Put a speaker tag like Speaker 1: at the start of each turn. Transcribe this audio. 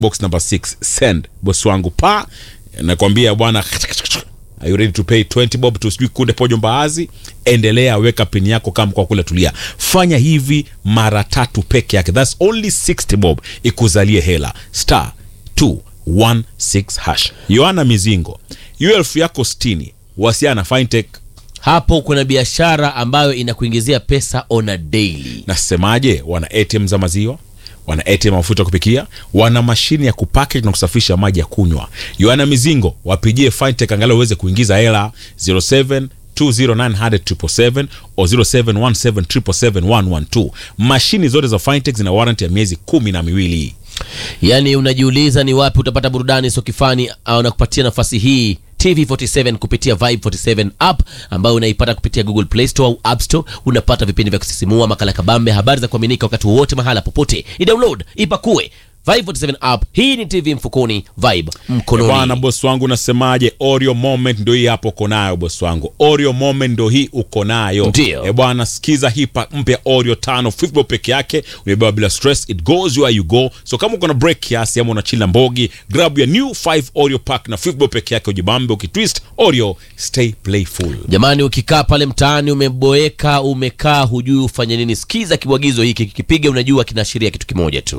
Speaker 1: box number 6 send boss wangu pa nakwambia bwana Are you ready to pay 20 bob to sijui kunde pojo mbaazi endelea weka pin yako kama kwa kule tulia fanya hivi mara tatu peke yake thats only 60 bob ikuzalie hela star 216 hash yoana mizingo hiyo elfu yako 60 wasiana fintech
Speaker 2: hapo kuna biashara ambayo inakuingizia pesa on a daily
Speaker 1: nasemaje wana atm za maziwa wana atm ya mafuta ya kupikia wana mashine ya kupackage na kusafisha maji ya kunywa yoana mizingo wapigie fintech angalau uweze kuingiza hela 07 209 o 0717771112 mashini zote za fintech zina warranty ya miezi kumi na miwili
Speaker 2: yaani unajiuliza ni wapi utapata burudani sokifani au nakupatia nafasi hii tv47 kupitia vibe 47 app ambayo unaipata kupitia google play store au app store unapata vipindi vya kusisimua makala kabambe habari za kuaminika wakati wowote mahala popote idownload ipakue vibe 47 app hii ni tv mfukoni vibe
Speaker 1: bwana
Speaker 2: mkononi
Speaker 1: bosi wangu nasemaje oreo moment ndo hii hapo uko nayo bosi wangu oreo moment ndo hii uko nayo
Speaker 2: Ndio.
Speaker 1: e bwana sikiza hii pack mpya oreo tano fifbo peke yake umebewa bila stress it goes where you go so kama uko na break kiasi ama unachila mbogi grab ya new 5 oreo pack na fifbo peke yake ujibambe ukitwist oreo stay playful
Speaker 2: jamani ukikaa pale mtaani umeboeka umekaa hujui ufanye nini sikiza kibwagizo hiki kikipiga unajua kinaashiria kitu kimoja tu